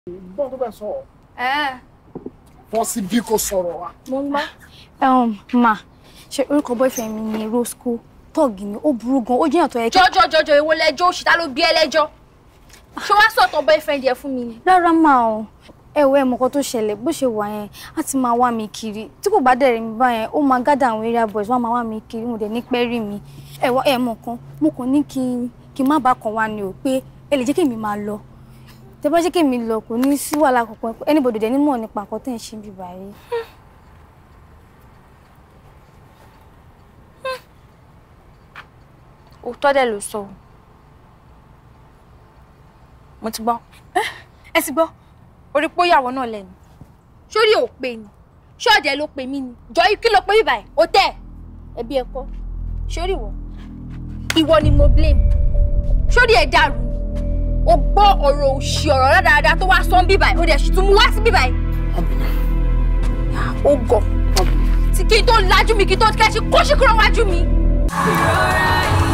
gbọ́n tó bẹ̀ sọ̀rọ̀ ẹ wọ́n sì bí kò sọ̀rọ̀ wa. mo ń gbọ́. um, ma ṣe orúkọ boyfriend mi ni Roscoe tọ́ọ̀gì ni ó burú gan ó jẹ́ ìyàn tó yẹ kí. jọjọ jọjọ èwo lẹjọ òṣì ta ló bí ẹ lẹ́jọ́ ṣé wàá sọ̀tàn boyfriend yẹ fún mi ni. rárá máa o ẹ wo ẹ mọ̀ nǹkan tó ṣẹlẹ̀ bó ṣe wà yẹn á ti máa wá mi kiri tí kò bá dẹ̀rẹ̀ mi báyẹn ó máa gádà àwọn area boys wọ́n á máa wá mi kiri mo dẹ̀ ní pẹ́ rí mi ẹ wọ ẹ mọ̀ kan mo kàn ní kí n kí n má bàa kàn wá ni o pé ẹ lè jẹ́ kí èmi máa lọ tẹ bá jẹ́ kí èmi lọ kò ní sí wàhálà kankan anybody dẹ̀ ní mọ̀ nípa nǹkan tẹ̀ ń ṣe bí báyìí. òótọ́ dẹ̀ ló sọ o mo ti gbọ́ ẹ ti gbọ́ orí pé ó yàwó náà lẹ́nu sórí ò pé ni ṣọ́ọ̀dẹ̀ ló pè mí ni jọ kí ló pé bíbáyìí ó tẹ̀ ẹbí ẹ kọ́ sórí ìwọ ìwọ ni mo blame sórí ẹ dàrú ni o gbọ́ ọ̀rọ̀ òṣì ọ̀rọ̀ rádaràda tó wá sọ́n bíbáyìí ó dẹ̀ sì tún mú wá sí bíbáyìí Abina ó gọ̀ tí kí n tó lajú mi kí n tó kẹ́ ṣe kó ṣe kúrò wájú mi. ìrora yìí